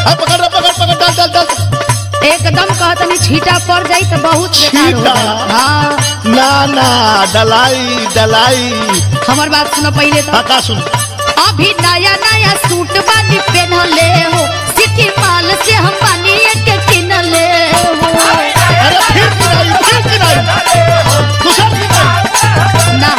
हाँ, पकड़ रे, पकड़ पकड़ डाल डाल डाल एकदम कहतनी छीटा पड़ जाई तो बहुत बेकार हो छीटा? जाई। हाँ ना ना डलाई डलाई हमार बात सुनो पहले तो हाँ का सुन अभी नया नया सूट बानी पहनले हो सिटी माल से हम बानी एक किनले हो अरे फिर गिराई फिर गिराई दूसरा गिराई ना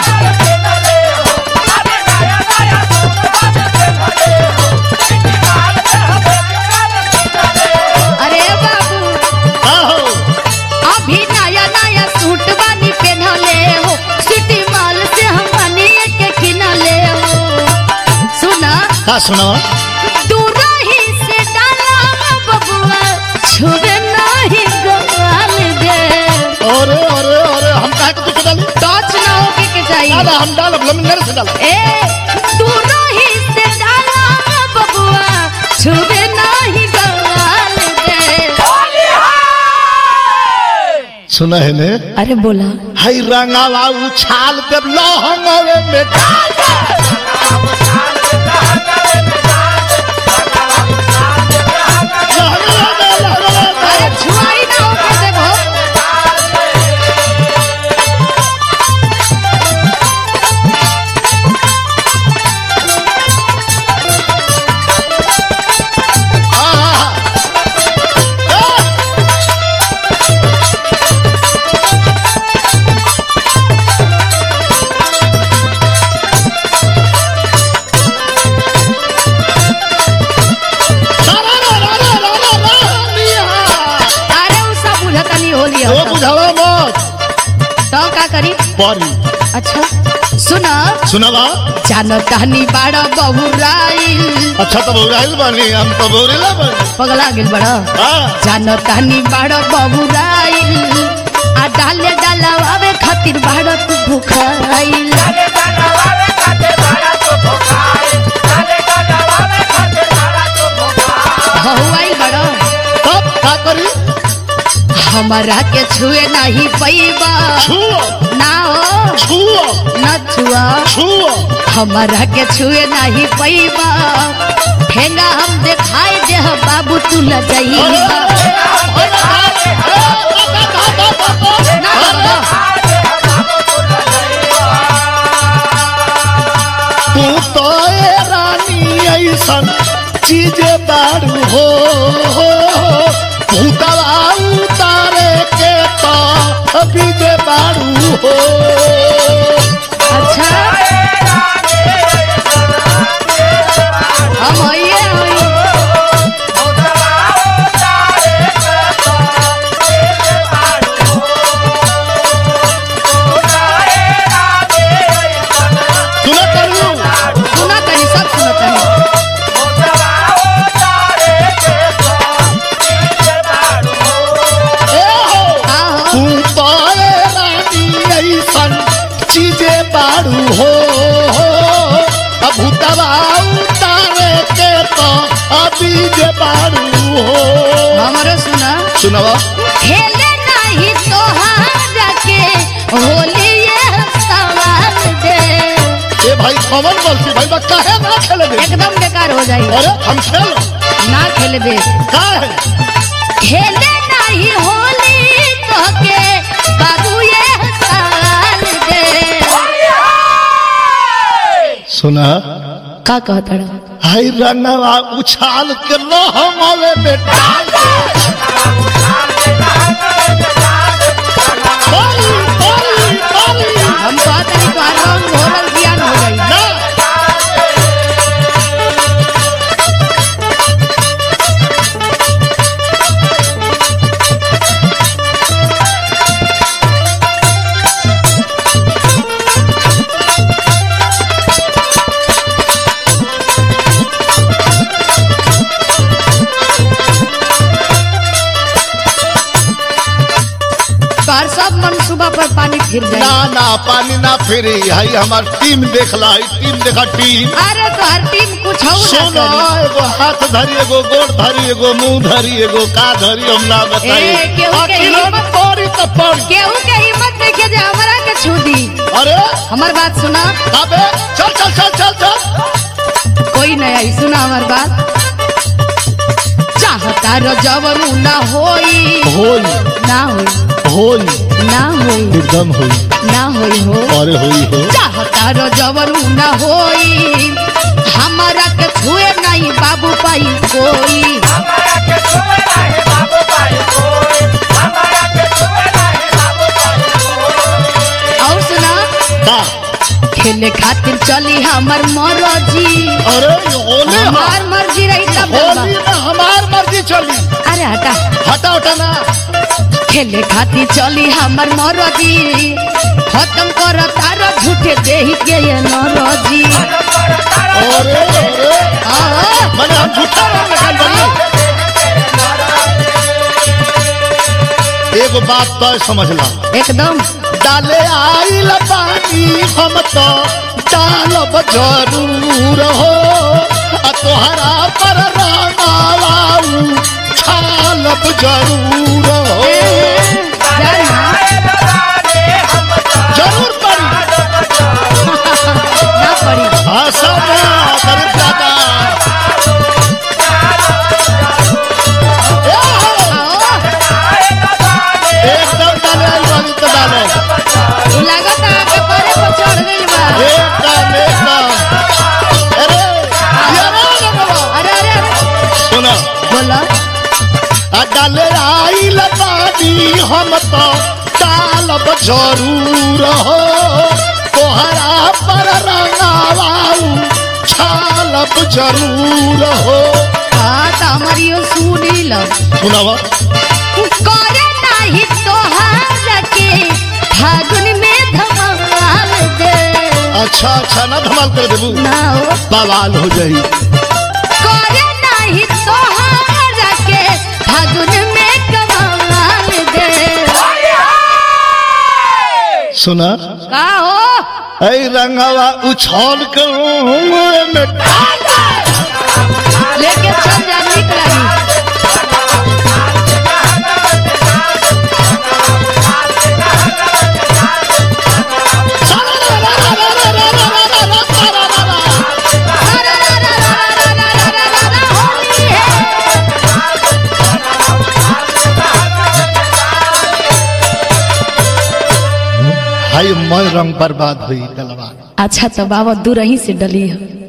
अरे बाबू हाँ हो अभी नया नया सूट बानी पहनले हो सिटी माल से हम बानी एक किनले हो सुना का सुना दूरही से डाला बबुआ छुबे नहीं गवाल दे अरे अरे अरे हम काहे के दूसरा डाली टच ना होके के ना चाहिए ना हम डालब लमिनर से डालब ए दूरही से डाला बबुआ छुबे नहीं गवाल दे सुना है ने अरे बोला हई रंगावा उछाल के लहंगवे में डाल दे। लहंगवा में, लहंगवा में। अरे छुआई ना होके देखो हाँ, हाँ, हाँ। सारा रा रा रा रा रा रा लिया। अरे उ सब बुझतनी होली वो हो बुझावा मत तो का करी परी अच्छा सुना सुनावा जानो टहनी बाड़ा बहुराइल अच्छा तो बौराइल बानी हम तो बौरेला बानी पगला गेल बड़ा हाँ जानो टहनी बाड़ा बहुराइल आ डाले डालावे खातिर बाड़ा तू भूखाइल बहुआइल बड़ा तब का करी हमारा के छुए नहीं पैबा छुओ ना हो छुओ न छुआ छुओ हमारा के छुए नहीं पैबा ठेंगा हम देखाई दे बाबू तू ल जाइबा ना बाबा तू तो ए रानी ऐसन चीजे बारू हो भूतवा उतारे के तो अभी जे बारू हो अच्छा हम आइए आइए तू ना करू सुना तनी सब सुना तनी ए हो का हो तू तो ए रानी ऐसन चीजे बारू हो अब भूतवा उतारे के तो अभी जे बारू हो हमारो सुना सुनावा खेले नहीं तोहारा के होली ये सवाल दे ए भाई कौन बोलती भाई बा काहे ना खेले दे एकदम बेकार हो जाई अरे हम खेल ना खेले दे का है खेले नहीं होली तो के बाबू ये सवाल दे सुना का कहता रहा हाय रंगवा उछाल के लो हम आवे बेटा बारी, बारी, बारी। हम कहता नहीं तो रंग घोरल ज्ञान हो जाई ना तोहर सब मन सुबह पर पानी फिर ना जाए ना पानी ना फेरी हाई हमार टीम देखला हाई टीम देखा टीम अरे तोहर टीम कुछ हो ना सोना करी एगो हाथ धरी एगो गोड़ धरी एगो मुंह धरी एगो का धरी हम ना बताई ए, केहू के आखिर हिम्मत- पड़ी तो पड़ी केहू के हिम्मत देखे जे हमरा के छू दी अरे हमार बात सुना अबे चल चल चल चल चल कोई नहीं आई सुना हमार बात चाहता रो जवरू ना होई होई ना होई होई ना होई एकदम होई ना होई हो अरे होई हो चाहता रो जवरू ना होई हमारा के छुए नहीं बाबू पाई कोई और सुना का खेले खातिर चली हमर मरजी अरे होली हमार मर्जी रही तब ना होली में हमार मर्जी चली अरे हटा हटा उठा ना खेले खातिर चली हमर मरजी खत्म कर तार झूठे देही के ये नरजी अरे अरे हाँ, मैंने हम झूठा नाम निकाल बनी एगो बात तो समझ ला एकदम डाले आइल पानी हम तो डालब जरूर हो आ तोहरा पर रंगाऊ छालब जरूर हो ए, जाना जरूर पड़ी ना पड़ी भाषा में गरीब दादा ए हो, आओ एकदम डाले आइल बानी तो डालो लागत आके परे पर चढ़ गइल बा एकदम एकदम अरे ये रे बाबा अरे अरे अरे सुना बोलो आ डाले आइल बानी हम तो डालब जरूर हो तोहरा पर रंगाऊ छालब जरूर हो हाँ तो हमारी सुनी लो सुनावा करे नाही तोहार के फागुन में धमाल दे अच्छा अच्छा ना धमाल कर देबू ना हो बवाल हो जाई करे नाही तोहार के फागुन में कमाल दे सुना का हो ऐ रंगावा उछाल कर में डाल दे। लेके चल जा निक लगी रा रा रा रा रा रा रा रा रा रा होली है हाय मैं रंग बर्बाद हुई डलवा अच्छा तो बाबा दूर ही से डली है